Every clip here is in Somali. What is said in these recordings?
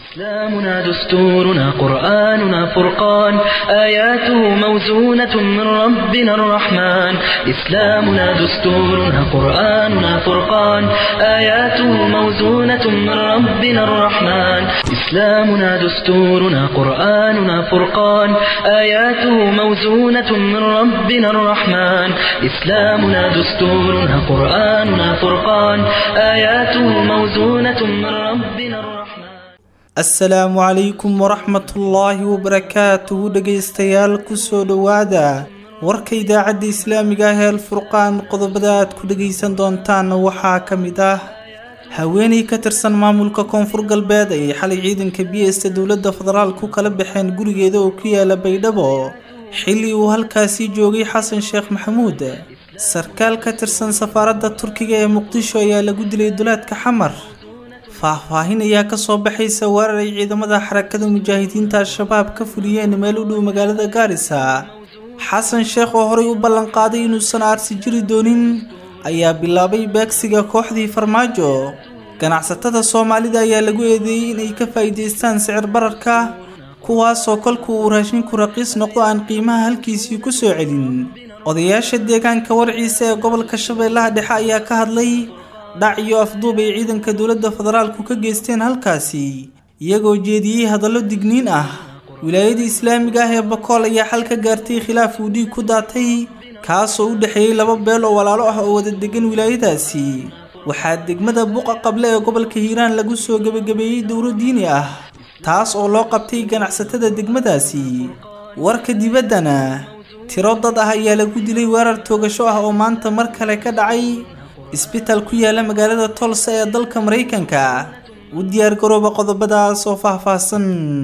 إسلامنا دستورنا قرآننا فرقان آياته موزونة من ربنا الرحمن إسلامنا دستورنا قرآننا فرقان آياته موزونة من ربنا الرحمن إسلامنا دستورنا قرآننا فرقان آياته موزونة من ربنا الرحمن إسلامنا دستورنا قرآننا فرقان آياته موزونة من ربنا الرحمن asalaamu calaykum waraxmatullaahi wabarakaatuhu dhegaystayaal kusoo dhowaada warka idaacadda islaamiga ah ee alfurqaan qodobada aad ku dhegaysan doontaan waxaa ka mid ah haweeney ka tirsan maamulka koonfur galbeed ayay xalay ciidanka biyesta dowladda federaal ku kala baxeen gurigeeda oo ku yaala baydhabo xilli uu halkaasii joogay xasan sheekh maxamuud sarkaal ka tirsan safaaradda turkiga ee muqdisho ayaa lagu dilay duleedka xamar faahfaahin ayaa kasoo baxaysa weerar ay ciidamada xarakada mujaahidiinta al-shabaab ka fuliyeen meel u dhow magaalada gaarisa xasan sheekh oo horey u ballanqaaday inuusan aarsi jiri doonin ayaa bilaabay beegsiga kooxdii farmaajo ganacsatada soomaalida ayaa lagu eedeeyey inay ka faa'iidaystaan sicir bararka kuwaasoo kolku uu raashinku raqiis noqdo aan qiimaha halkiisii ku soo celin odayaasha deegaanka warciisa ee gobolka shabeellaha dhexe ayaa ka hadlay dhac iyo afduub ay ciidanka dowladda federaalku ka geysteen halkaasi iyagoo jeediyey hadallo digniin ah wilaayada islaamiga ah ee bakool ayaa xal ka gaartay khilaaf uu dhiig ku daatay kaasoo u dhexeeyey laba beel oo walaalo ah oo wada degan wilaayadaasi waxaa degmada buqa qable ee gobolka hiiraan lagu soo gebagabeeyey dowlo diini ah taas oo loo qabtay ganacsatada degmadaasi warka dibaddana tiro dad ah ayaa lagu dilay weerar toogasho ah oo maanta mar kale ka dhacay isbitaal ku yaala magaalada tolsa ee dalka maraykanka u diyaar garooba qodobadaas oo faahfaahsan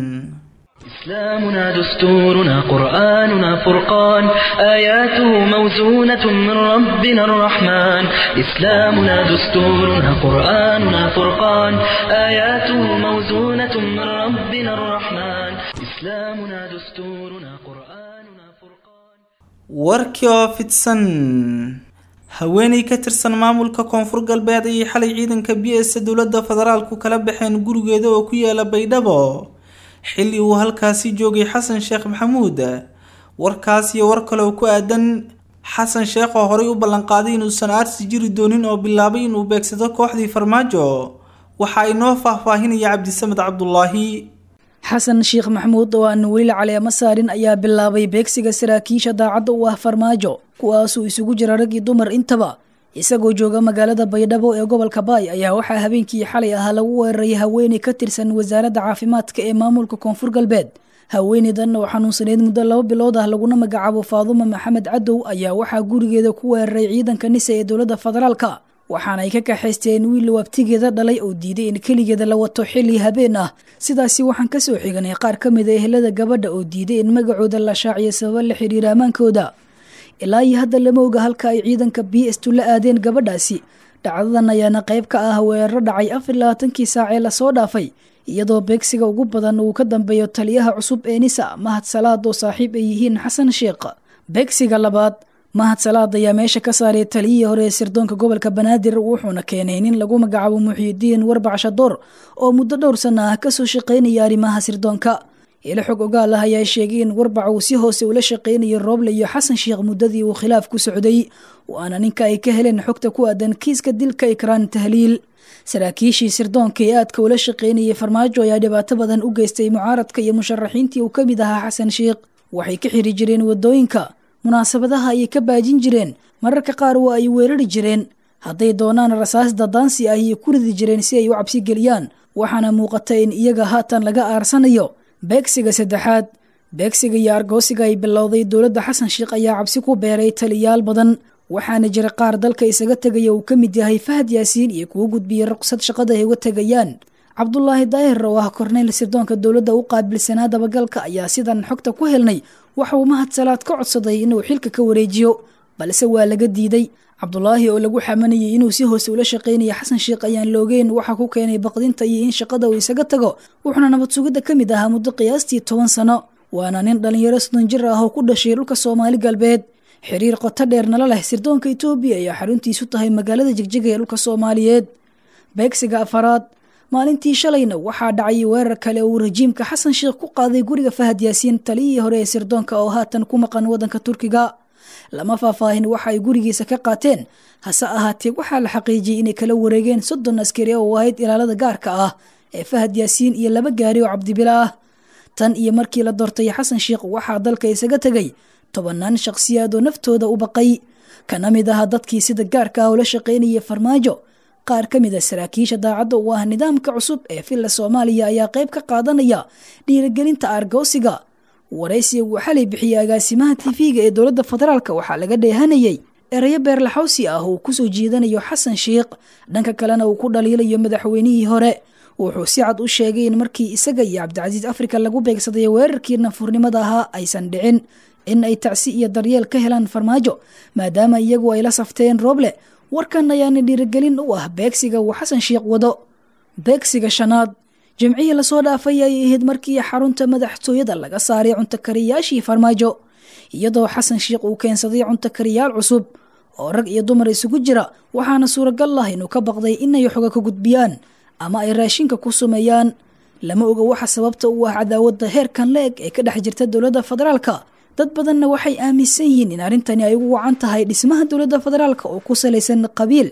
إسلامنا دستورنا قرآننا فرقان آياته موزونة من ربنا الرحمن إسلامنا دستورنا قرآننا فرقان آياته موزونة من ربنا الرحمن إسلامنا دستورنا قرآننا فرقان warkii oo fidsan haweeney ka tirsan maamulka koonfur galbeed ayay xalay ciidanka b s dowladda federaalku kala baxeen gurigeeda oo ku yaala baydhabo xilli uu halkaasi joogay xasan sheekh maxamuud warkaas iyo war kale oo ku aadan xasan sheekh oo horey u ballanqaaday inuusan aarsi jiri doonin oo bilaabay inuu beegsado kooxdii farmaajo waxaa inoo faahfaahinaya cabdisamed cabdulaahi xasan sheekh maxamuud oo aan weli caleemo saarin ayaa bilaabay beegsiga saraakiisha daacadda u ah farmaajo kuwaasuu isugu jira rag iyo dumar intaba isagoo jooga magaalada baydhabo ee gobolka baay ayaa waxaa habeenkii xalay ahaa lagu weeraray haweeney ka tirsan wasaaradda caafimaadka ee maamulka koonfur galbeed haweeneydan oo xanuunsaneyd muddo laba bilood ah laguna magacaabo faadumo maxamed cadow ayaa waxaa gurigeeda ku weeraray ciidanka nisa ee dowladda federaalka waxaana ay ka kaxaysteen wiil wabtigeeda dhalay oo diiday in keligeeda la wato xilli habeen ah sidaasi waxaan kasoo xiganay qaar ka mid a ehelada gabadha oo diiday in magacooda la shaaciyo sababa la xiriira ammaankooda ilaa iyo hadda lama oga halka ay ciidanka b s tu la aadeen gabadhaasi dhacdadan ayaana qayb ka ah weeraro dhacay afar labaatankii saac ee lasoo dhaafay iyadoo beegsiga ugu badan uu ka dambeeyo taliyaha cusub ee nisa mahad salaad oo saaxiib ay yihiin xasan sheekh beegsiga labaad mahad salaad ayaa meesha ka saaray taliyihii hore ee sirdoonka gobolka banaadir wuxuuna keenay nin lagu magacaabo muxiidiin warbac shadoor oo muddo dhowr sana ah kasoo shaqaynaya arrimaha sirdoonka ilo xog ogaal ah ayaa sheegay in warbac uu si hoose ula shaqaynayo rooble iyo xasan sheekh muddadii uu khilaaf ku socday waana ninka ay ka heleen xogta ku aadan kiiska dilka ikraan tahliil saraakiishii sirdoonka ee aadka ula shaqaynayay farmaajo ayaa dhibaato badan u geystay mucaaradka iyo musharaxiintii uu ka mid ahaa xasan sheekh waxay ka xiri jireen wadooyinka munaasabadaha ayay ka baajin jireen mararka qaar waa ay weerari jireen hadday doonaan rasaas dadaansi ah ayay ku ridi jireen si ay u cabsi geliyaan waxaana muuqata in iyaga haatan laga aarsanayo beegsiga saddexaad beegsiga iyo argoosiga ay bilowday dowladda xasan sheekh ayaa cabsi ku beeray taliyaal badan waxaana jira qaar dalka isaga tegaya uu ka mid yahay fahad yaasiin iyo kuwo gudbiyey ruqsad shaqada ay uga tegayaan cabdulaahi daahir oo ah korneyl sirdoonka dowladda u qaabilsanaa dabagalka ayaa sidan xogta ku helnay waxa uu mahad salaad ka codsaday inuu xilka ka wareejiyo balse waa laga diiday cabdulaahi oo lagu xamanayay inuu si hoose ula shaqaynaya xasan sheekh ayaan loogeen waxa ku keenay baqdinta iyo in shaqada uu isaga tago wuxuuna nabad sugidda ka mid ahaa muddo qiyaastii toban sano waana nin dhallinyaro soddon jir ah oo ku dhashay dhulka soomaali galbeed xiriir qoto dheer nala leh sirdoonka etoobiya ayaa xaruntiisu tahay magaalada jegjaga ee dhulka soomaaliyeed beegsiga afaraad maalintii shalayna waxaa dhacay weerar kale uu rajiimka xasan sheekh ku qaaday guriga fahad yaasiin taliyihii hore ee sirdoonka oo haatan ku maqan waddanka turkiga lama faahfaahin waxa ay gurigiisa ka qaateen hase ahaatee waxaa la xaqiijiyey inay kala wareegeen soddon askari oo ahayd ilaalada gaarka ah ee fahad yaasiin iyo laba gaari oo cabdibila ah tan iyo markii la doortay xasan sheekh waxaa dalka isaga tegay tobannaan shakhsiyaad oo naftooda u baqay kana mid aha dadkii sida gaarka ah ula shaqaynayay farmaajo qaar ka mid a saraakiisha daacadda u ah nidaamka cusub ee villa soomaaliya ayaa qayb ka qaadanaya dhiirigelinta aargoosiga waraysiga uu xalay bixiyey agaasimaha tv-ga ee dowladda federaalk waxaa laga dheehanayey erayo beerlaxawsi ah uu kusoo jiidanayo xasan sheikh dhanka kalena uu ku dhaliilayo madaxweynihii hore wuxuu si cad u sheegay in markii isaga iyo cabdicasiis afrika lagu beegsaday weerarkii nafurnimada ahaa aysan dhicin in ay tacsi iyo daryeel ka helaan farmaajo maadaama iyagu ay la safteen rooble warkan ayaana dhiirigelin u ah beegsiga uu xasan sheikh wado beegsiga shanaad jimcihii lasoo dhaafay ay ahayd markii xarunta madaxtooyada laga saaray cuntakariyaashii farmaajo iyadoo xasan sheikh uu keensaday cuntakariyaal cusub oo rag iyo dumar isugu jira waxaana suuragal ah inuu ka baqday inay xoga ka gudbiyaan ama ay raashinka ku sumeeyaan lama oga waxa sababta u ah cadaawadda heerkan la-eg ee ka dhex jirta dowladda federaalka dad badanna waxay aaminsan yihiin in arrintani ay ugu wacan tahay dhismaha dowladda federaalka oo ku salaysan qabiil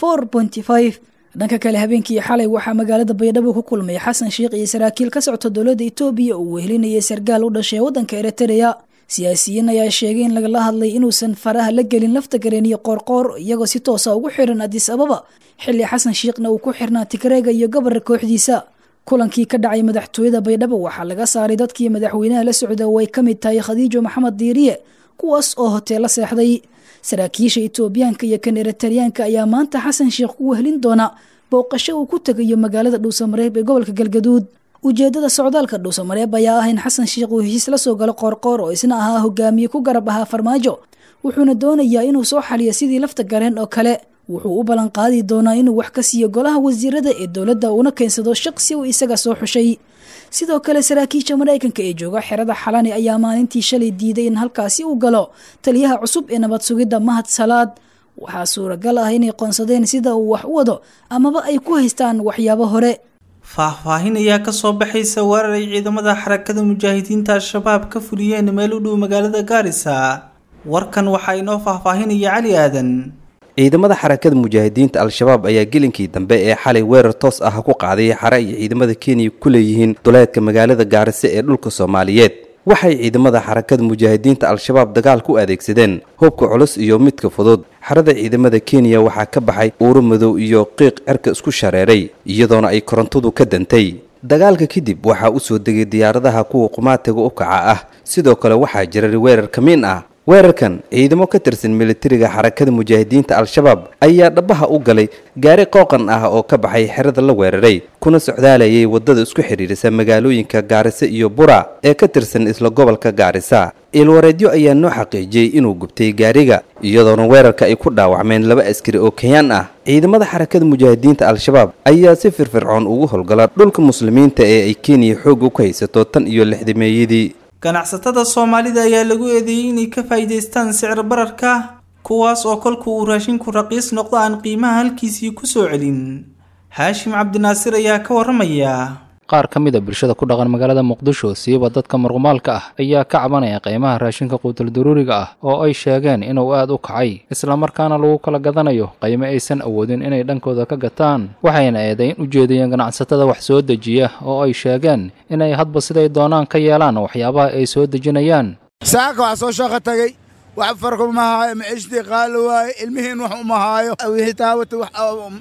dhanka kale habeenkii xalay waxaa magaalada baydhabo ku kulmay xasan sheikh iyo saraakiil ka socta dowladda etoobiya uu wehelinayay sargaal u dhashay waddanka eritrea siyaasiyiin ayaa sheegay in lagala hadlay inuusan faraha la gelin lafta gareen iyo qoorqoor iyagoo si toosa ugu xiran adis ababa xilli xasan shiikhna uu ku xirnaa tigreega iyo gobolka kooxdiisa kulankii ka dhacay madaxtooyada baydhabo waxaa laga saaray dadkii madaxweynaha la socda oo ay ka mid tahay khadiijo maxamed diiriye kuwaas oo hoteella seexday saraakiisha etoobiyaanka iyo kan eritariyaanka ayaa maanta xasan sheikh ku wehlin doona booqasho uu ku tegayo magaalada dhuusamareeb ee gobolka galgaduud ujeedada socdaalka dhuusamareeb ayaa ah in xasan sheikh uu heshiis la soo galo qoorqoor oo isna ahaa hogaamiye ku garab ahaa farmaajo wuxuuna doonayaa inuu soo xaliyo sidii lafta gareen oo kale wuxuu u ballan qaadi doonaa inuu wax ka siiyo golaha wasiirada ee dowladda uuna keensado shaqsi uu isaga soo xushay sidoo kale saraakiisha maraykanka ee jooga xerada xalani ayaa maalintii shalay diiday in halkaasi uu galo taliyaha cusub ee nabad sugidda mahad salaad waxaa suuragal ah inay qoonsadeen sida uu wax u wado amaba ay ku haystaan waxyaabo hore faahfaahin ayaa kasoo baxaysa weerar ay ciidamada xarakada mujaahidiinta al-shabaab ka fuliyeen meel u dhow magaalada gaarisa warkan waxaa inoo faahfaahinaya cali aadan ciidamada xarakada mujaahidiinta al-shabaab ayaa gelinkii dambe ee xalay weerar toos ah ku qaaday xare ay ciidamada kenya ku leeyihiin duleedka magaalada gaarisa ee dhulka soomaaliyeed waxay ciidamada xarakada mujaahidiinta al-shabaab dagaal ku adeegsadeen hubka culus iyo midka fudud xarada ciidamada kenya waxaa ka baxay uuro madow iyo qiiq cerka isku shareeray iyadoona ay korontadu ka dantay dagaalka kadib waxaa u soo degay diyaaradaha kuwa qumaatiga u kaca ah sidoo kale waxaa jiray weerar kamiin ah weerarkan ciidamo ka tirsan militariga xarakada mujaahidiinta al-shabaab ayaa dhabaha u galay gaari qooqan ah oo ka baxay xerada la weeraray kuna socdaalayay waddada isku xidhiirisa magaalooyinka gaarisa iyo bura ee ka tirsan isla gobolka gaarisa ilwareedyo ayaa noo xaqiijiyey inuu gubtay gaariga iyadoona weerarka ay ku dhaawacmeen laba askari oo kenyaan ah ciidamada xarakada mujaahidiinta al-shabaab ayaa si firfircoon ugu howlgala dhulka muslimiinta ee ay kenya xoog u ka haysato tan iyo lixdameeyadii ganacsatada soomaalida ayaa lagu eedeeyey inay ka faa'iidaystaan sicir bararka kuwaas oo kolku uu raashinku raqiis noqdo aan qiimaha halkiisii ku soo celin haashim cabdinaasir ayaa ka warramaya qaar ka mid a bulshada ku dhaqan magaalada muqdisho siiba dadka marqumaalka ah ayaa ka cabanaya qiimaha raashinka quutaldaruuriga ah oo ay sheegeen inuu aad u kacay islamarkaana lagu kala gadanayo qiimo aysan awoodin inay dhankooda ka gataan waxayna eedayn u jeediyeen ganacsatada wax soo dejiya oo ay sheegeen inay hadba siday doonaan ka yeelaan waxyaabaha ay soo dejinayaan saaka wax soo shaqo tagay wax farku ma haayo maciishtii qaali waaye ilmihiin wax uma haayo wixii taawata wax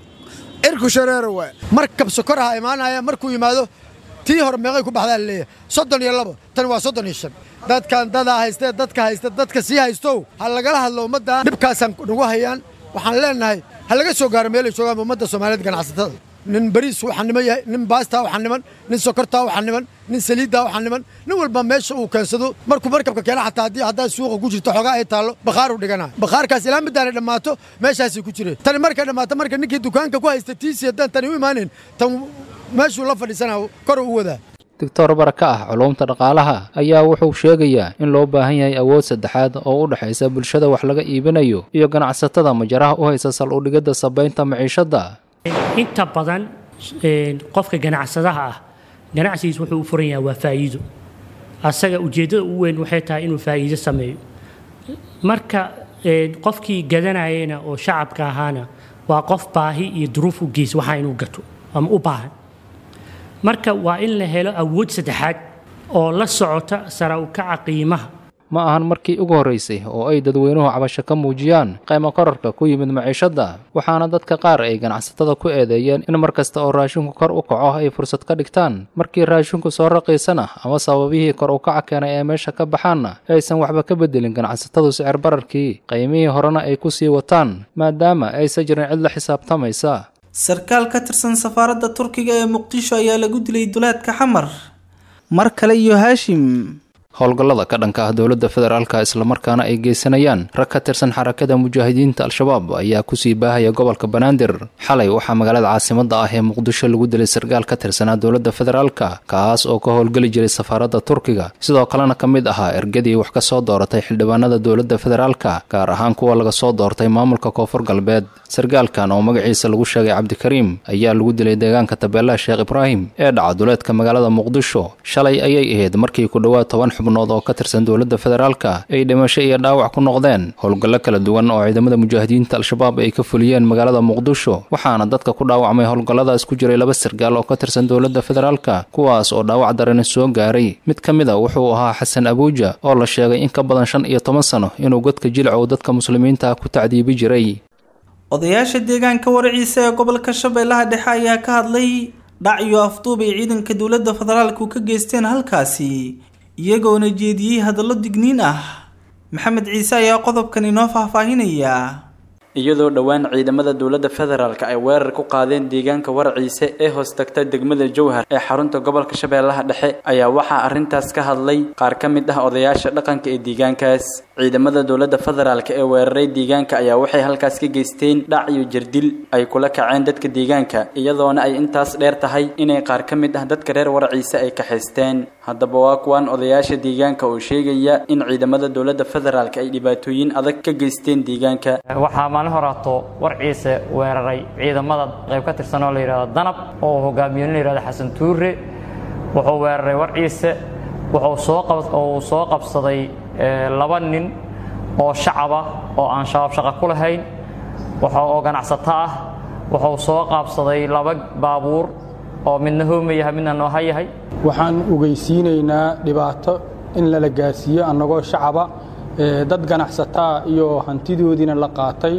cirku shareero waaye markab sokoraha imaanaya markuu yimaado tii hore meeqay ku baxdaa laleeyahay soddon iyo labo tan waa soddon iyo shan dadkan dadaa haystee dadka haysta dadka sii haystow ha lagala hadlo ummaddan dhibkaasaan nagu hayaan waxaan leennahay ha laga soo gaaro meelay joogaan ummadda soomaaliyeed ganacsatada nin bariis waxaa niman yahay nin baastaa waxaa niman nin sokortaa waxaa niman nin saliiddaa waxaa niman nin walba meesha uu keensado markuu markabka keena xataa haddii haddaa suuqa ku jirto xoogaa ay taallo bakhaaruu dhiganaya bakhaarkaas ilaa middaanay dhammaato meeshaasay ku jireen tani markay dhammaato marka ninkii dukaanka ku haysta tiisii haddaan tani u imaanayn tan meeshuu la fadhiisanaa kor u wadaa doctor baraka ah culuumta dhaqaalaha ayaa wuxuu sheegayaa in loo baahan yahay awood saddexaad oo u dhexaysa bulshada wax laga iibinayo iyo ganacsatada majaraha u haysa sal udhigidda sabaynta maciishadda inta badan qofka ganacsadaha ah ganacsigiis wuxuu u furan yahay waa faa'iido asaga ujeeddada ugu weyn waxay tahay inuu faa'iido sameeyo marka qofkii gadanayena oo shacabka ahaana waa qof baahi iyo duruuf u geys waxaa inuu gato ama u baahan marka waa in la helo awood saddexaad oo la socota sara u kaca qiimaha ma ahan markii ugu horraysay oo ay dadweynuhu cabasho ka muujiyaan qaymo korarka ku yimid maciishadda waxaana dadka qaar ay ganacsatada ku eedeeyeen in mar kasta oo raashinku kor u kaco ay fursad ka dhigtaan markii raashinku soo raqiisana ama sababihii kor u kaca keenay ee meesha ka baxaanna aysan waxba ka beddelin ganacsatadu sicir bararkii qiymihii horena ay ku sii wataan maadaama aysan jirin cid la xisaabtamaysa sarkaal ka tirsan safaaradda turkiga ee muqdisho ayaa lagu dilay duleedka xamar mar kale iyo haashim howlgallada ka dhanka ah dowladda federaalka islamarkaana ay geysanayaan rag ka tirsan xarakada mujaahidiinta al-shabaab ayaa kusii baahaya gobolka banaadir xalay waxaa magaalada caasimadda ah ee muqdisho lagu dilay sarkaal ka tirsanaa dowladda federaalka kaas oo ka howlgeli jiray safaaradda turkiga sidoo kalena ka mid ahaa ergadii wax ka soo dooratay xildhibaanada dowladda federaalka gaar ahaan kuwa laga soo doortay maamulka koonfur galbeed sarkaalkan oo magaciisa lagu sheegay cabdikariim ayaa lagu dilay deegaanka tabeelaha sheekh ibraahim ee dhaca duleedka magaalada muqdisho shalay ayay ahayd markii ku dhowaad toban xubnood oo ka tirsan dowladda federaalka ay dhimasho iyo dhaawac ku noqdeen howlgallo kala duwan oo ciidamada mujaahidiinta al-shabaab ay ka fuliyeen magaalada muqdisho waxaana dadka ku dhaawacmay howlgalladaas ku jiray laba sarkaal oo ka tirsan dowladda federaalka kuwaas oo dhaawac darani soo gaaray mid ka mid a wuxuu ahaa xasan abuuja oo la sheegay in ka badan shan iyo toban sano inuu godka jilcow dadka muslimiinta ah ku tacdiibi jiray odayaasha deegaanka waraciisa ee gobolka shabeellaha dhexe ayaa ka hadlay dhac iyo afduub ay ciidanka dowladda federaalku ka geysteen halkaasi iyagoona jeediyey hadallo digniin ah maxamed ciise ayaa qodobkan inoo faahfaahinaya iyadoo dhowaan ciidamada dowladda federaalk ay weerar ku qaadeen deegaanka warciise ee hoos tagta degmada jowhar ee xarunta gobolka shabeellaha dhexe ayaa waxaa arrintaas ka hadlay qaar ka mid ah odayaasha dhaqanka ee deegaankaas ciidamada dowladda federaalk ee weeraray deegaanka ayaa waxay halkaas ka geysteen dhac iyo jirdil ay kula kaceen dadka deegaanka iyadoona ay intaas dheer tahay inay qaar ka mid ah dadka reer warciise ay kaxaysteen haddaba waa kuwan odayaasha deegaanka oo sheegaya in ciidamada dowladda federaalk ay dhibaatooyin adag ka geysteen deegaanka waxaa maalin horaato warciise weeraray ciidamada qayb ka tirsan oo la yidhahdo danab oo hogaamiye nin la yidhahdo xasan tuure wuxuu weeraray warciise wuxuu soo qab uu soo qabsaday laba nin oo shacaba oo aan shabaab shaqo ku lahayn waxa oo ganacsato ah wuxuu soo qaabsaday laba baabuur oo midna hooma yahay midna nooha yahay waxaan ogeysiinaynaa dhibaato in lala gaarsiiyo annagoo shacaba dad ganacsataa iyo hantidoodiina la qaatay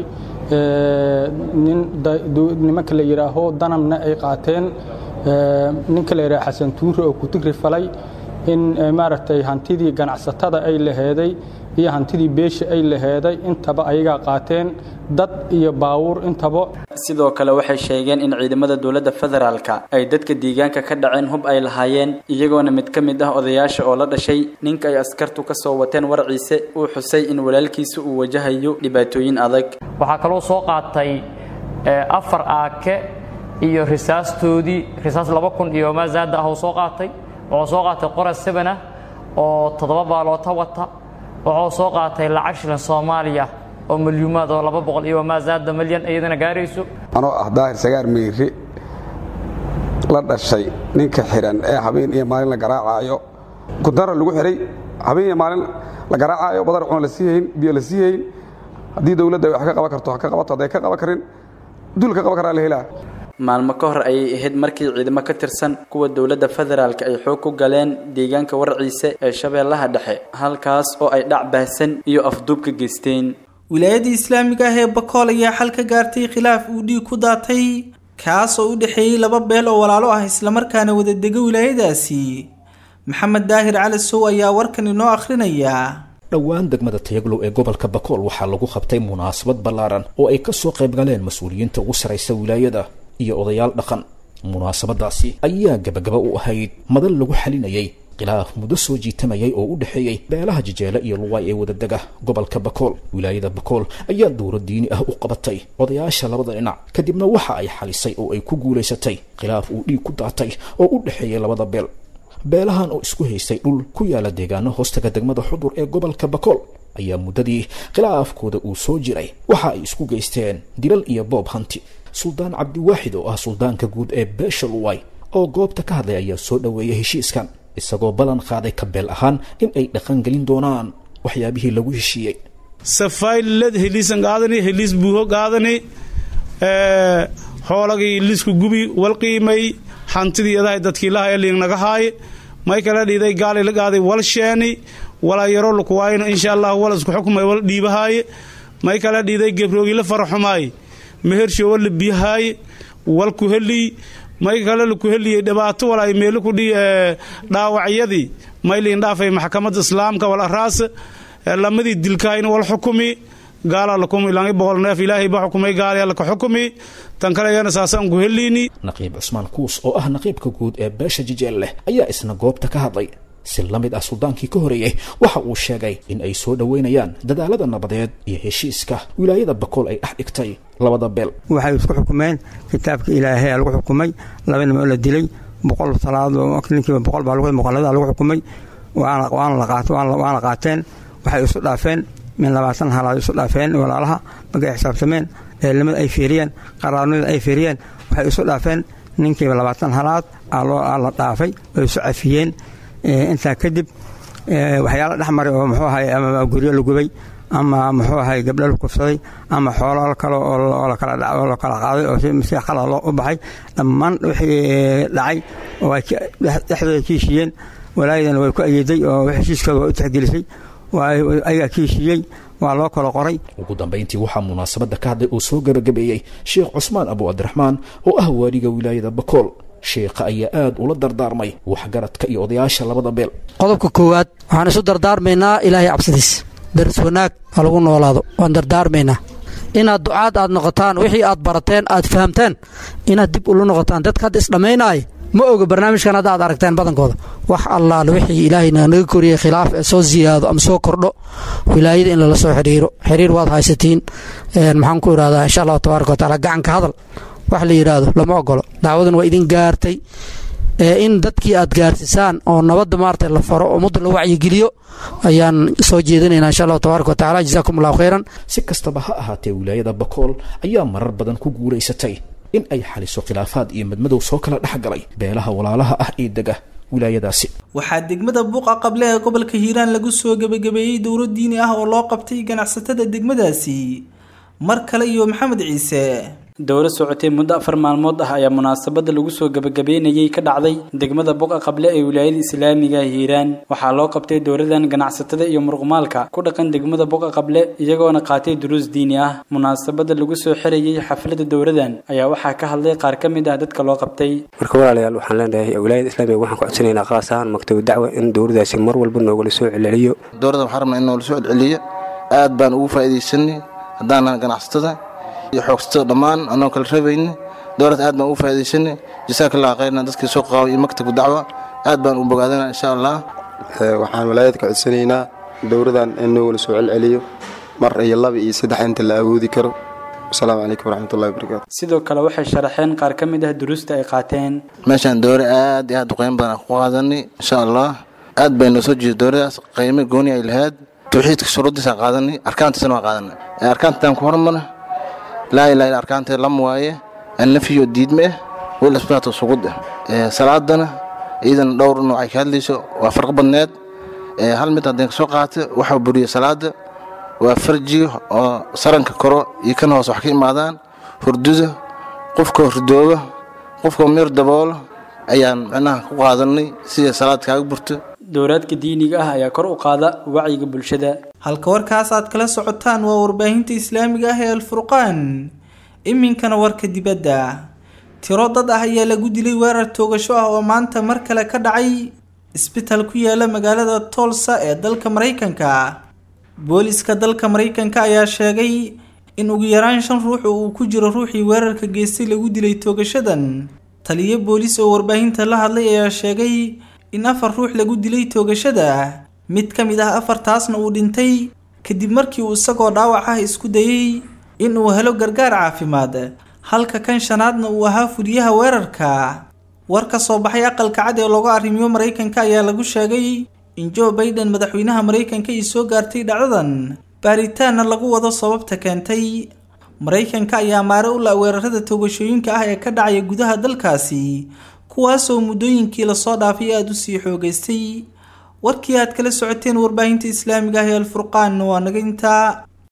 nimanka la yidhaaho danabna ay qaateen ninka la yidhaho xasan tuure oo kutigri falay in maaragtay hantidii ganacsatada ay laheeday iyo hantidii beesha ay laheeday intaba ayagaa qaateen dad iyo baawuur intaba sidoo kale waxay sheegeen in ciidamada dowladda federaalka ay dadka deegaanka ka dhaceen hub ay lahaayeen iyagoona mid ka mid ah odayaasha oo la dhashay ninka ay askartu ka soo wateen warciise uu xusay in walaalkiisa uu wajahayo dhibaatooyin adag waxaa kaloo soo qaatay afar aake iyo risaastoodii risaas laba kun iyo maazaada ah oo soo qaatay wuxuu soo qaatay qoras sebanah oo toddoba baaloota wata wuxuu soo qaatay lacag shilan soomaaliya oo milyuumaad oo laba boqol iyo maazaada milyan iyadana gaarayso anoo ah daahir sagaar meyri la dhashay ninka xihan ee habeen iyo maalin la garaacaayo kudara lagu xihay habeen iyo maalin la garaacaayo badar cuna la siihayn biyo la siihayn haddii dowladda wax ka qaban karto ha ka qabato hadday ka qaban karin dul ka qaban karaa la helaa maalmo ka hor ayay ahayd markii ciidamo ka tirsan kuwa dowladda federaalk ay xoog ku galeen deegaanka warciise ee shabeellaha dhexe halkaas oo ay dhac baahsan iyo afduub ka geysteen wilaayadda islaamiga ah ee bakool ayaa xal ka gaartay khilaaf uu dhiig ku daatay kaas oo u dhexeeyey laba beel oo walaalo ah islamarkaana wadadega wilaayadaasi maxamed daahir cali sow ayaa warkan inoo akhrinaya dhowaan degmada tayaglow ee gobolka bakool waxaa lagu qabtay munaasabad ballaaran oo ay kasoo qayb galeen mas-uuliyiinta ugu saraysa wilaayada iyo odayaal dhaqan munaasabadaasi ayaa gabagaba u ahayd madal lagu xalinayay khilaaf muddo soo jiitamayay oo u dhexeeyey beelaha jijeele iyo luwaay ee wadadega gobolka bakool wilaayada bakool ayaa dowro diini ah u qabatay odayaasha labada dhinac kadibna waxa ay xalisay oo ay ku guulaysatay khilaaf uu dhiig ku daatay oo u dhexeeyey labada beel beelahan oo isku haystay dhul ku yaala deegaano hoostaga degmada xudur ee gobolka bakool ayaa muddadii khilaafkooda uu soo jiray waxa ay isku geysteen dilal iyo boob hanti suldaan cabdiwaaxid oo ah suldaanka guud ee beesha luway oo goobta ka hadlay ayaa soo dhoweeyay heshiiskan isagoo ballan qaaday kabeel ahaan in ay dhaqangelin doonaan waxyaabihii lagu heshiiyey safayled heliisan qaadani heliis buuho qaadani xoolagii lisku gubi wal qiimay hantidii adahay dadkii lahaya liingnaga haaye may kala dhiiday gaali la qaaday wal sheeni walaa yaro lukuwaayno insha allah wal isku xukumay wal dhiibahaaye may kala dhiiday gebroogi la faraxumaaye mehersho wal la biyahaaye wal ku helii may kale laku heliyey dhibaato walaay meelo kudhi dhaawacyadii may liindhaafay maxkamadda islaamka wal araas lamadii dilkaayna wal xukumi gaala lakumi langi boqol neef ilaahay ba xukumay gaaliya laka xukumi tan kale iyana saasaan ku heliini naqiib cusmaan kuus oo ah naqiibka guud ee beesha jijeel leh ayaa isna goobta ka hadlay si la mid ah suldaankii ka horeeyey waxa uu sheegay in ay soo dhoweynayaan dadaalada nabadeed iyo heshiiska wilaayada bakool ay dhex dhigtay labada beel waxay isku xukumeen kitaabka ilaahay lagu xukumay laba nim oo la dilay boqol salaad ninkiiba boqol baa muqallada lagu xukumay waana qaateen waxay isu dhaafeen min labaatan halaad isu dhaafeen walaalaha markay xisaabtameen eelimada ay fiiriyeen qaraarnida ay fiiriyeen waxay isu dhaafeen ninkiiba labaatan halaad la dhaafay oo isu cafiyeen intaa kadib waxyaala dhex maray oo muxuu ahay ama guryo la gubay ama muxuu ahay gabdho la kufsaday ama xoolo kale oo la kala qaaday oo si qalad loo u baxay dhammaan wixii dhacay oo ay dhexdooda ka heshiiyeen walaayadana way ku ayeeday oo heshiiskooda waa u tixgelisay ayagaa ka heshiiyey waa loo kala qoray ugu dambayntii waxaa munaasabadda ka hadlay oo soo gebagabeeyey sheekh cusmaan abu cabdiraxmaan oo ah waaliga wilaayada bakool sheekha ayaa aad ula dardaarmay waxgaradka iyo odayaasha labada beel qodobka koowaad waxaan isu dardaarmaynaa ilaahay cabsidiis daris wanaag ha lagu noolaado waan dardaarmaynaa inaad ducaad aad noqotaan wixii aad barateen aad fahamteen inaad dib ula noqotaan dadka hadda isdhammaynaaya ma oga barnaamijkan hadda aad aragteen badankooda wax allaale wixii ilaahayna naga koriyey khilaaf ee soo siyaado ama soo kordho wilaayada in lala soo xidhiiro xiriir waad haysatiin maxaan ku idhahdaa insha allahu tabaaraka watacaala gacanka hadal wax la yidhaahdo lama ogolo dacwadan waa idin gaartay in dadkii aad gaarsisaan oo nabadda maarata la faro oo ummadda la wacyigeliyo ayaan soo jeedinaynaa insha allahu tabaaraka watacaala jazaakum allahu khayran si kastaba ha ahaatee wilaayada bakool ayaa marar badan ku guulaysatay in ay xaliso khilaafaad iyo madmadow soo kala dhex galay beelaha walaalaha ah ee dega wilaayadaasi waxaa degmada buuqa qable ee gobolka hiiraan lagu soo gebagabeeyey dowro diini ah oo loo qabtay ganacsatada degmadaasi mar kale iyo maxamed ciise dowro socotay muddo afar maalmood ah ayaa munaasabada lagu soo gebagabeynayay ka dhacday degmada buqa qable ee wilaayada islaamiga hiiraan waxaa loo qabtay dowradan ganacsatada iyo muruqmaalka ku dhaqan degmada buqa qable iyagoona qaatay duruus diini ah munaasabada lagu soo xirayay xaflada dowradan ayaa waxaa ka hadlay qaar ka mid ah dadka loo qabtay marka walaalayaal waxaan leenahay wilaayada islaamiga waxaan ku codsanaynaa qaas ahaan maktabu dacwa in dowradaasi mar walba noogala soo celceliyo dowrada waxaan rabnaa in noogala soo celceliyo aad baan ugu faa'iidaysanay haddaanan ganacsatada iyo xoogsatada dhammaan anoo kala rabayni dowlad aad baan ugu faa'iidaysanay jasaaka allah khayrna dadkii soo qaabay iyo maktabka dacwa aad baan u bogaadana insha allah waxaan walaayad ka codsanaynaa dowradan in noogala soo celceliyo mar iyo laba iyo saddex inta la awoodi karo asalaamu calaykum waraxmatullahi wabarakaatu sidoo kale waxay sharaxeen qaar ka mid ah duruusta ay qaateen meeshaan dowre aad iyo aad u qiimo badan ku qaadanay insha allah aad bay noo soo jeeda dowradaas qiimo gooni ay lahayd tawxiidka shuruuddiisaan qaadanay arkaantiisana waa qaadanay arkaantaan ku hormana laa ilaa ila arkaanta lam waaye annafiyo diidme ah wal isbaatu sugud ah salaadana iyadana dhowr nooc ay ka hadlayso waa farqo badneed hal mid haddeen kasoo qaata waxaa buriya salaada waa farjiga oo saranka koro iyo kan hoose wax ka imaadaan hurduda qofka hurdooba qofka mir daboolo ayaan micnaha ku qaadanay sida salaad kaaga burto dowraadka diiniga ah ayaa kor u qaada wacyiga bulshada halka warkaas aad kala socotaan waa warbaahinta islaamiga ah ee alfurqaan iminkana warka dibadda tiro dad ah ayaa lagu dilay weerar toogasho ah oo maanta mar kale ka dhacay isbitaal ku yaala magaalada toolsa ee dalka maraykanka booliska dalka maraykanka ayaa sheegay in ugu yaraan shan ruux oo uu ku jiro ruuxii weerarka geystay lagu dilay toogashadan taliyo boolis oo warbaahinta la hadlay ayaa sheegay in afar ruux lagu dilay toogashada mid ka mid ah afartaasna uu dhintay kadib markii uu isagoo dhaawac ah isku dayey in uu helo gargaar caafimaad halka kan shanaadna uu ahaa fuliyaha weerarka war ka soo baxay aqalka cad ee looga arrimiyo maraykanka ayaa lagu sheegay in joe baiden madaxweynaha maraykanka ay soo gaartay dhacdadan baaritaanna lagu wado sababta keentay maraykanka ayaa maare u la weerarada toogashooyinka ah ee ka dhacaya gudaha dalkaasi kuwaasoo muddooyinkii lasoo dhaafay aada u sii xoogeystay warkii aad kala socoteen warbaahinta islaamiga ah ee alfurqaan waa naga intaa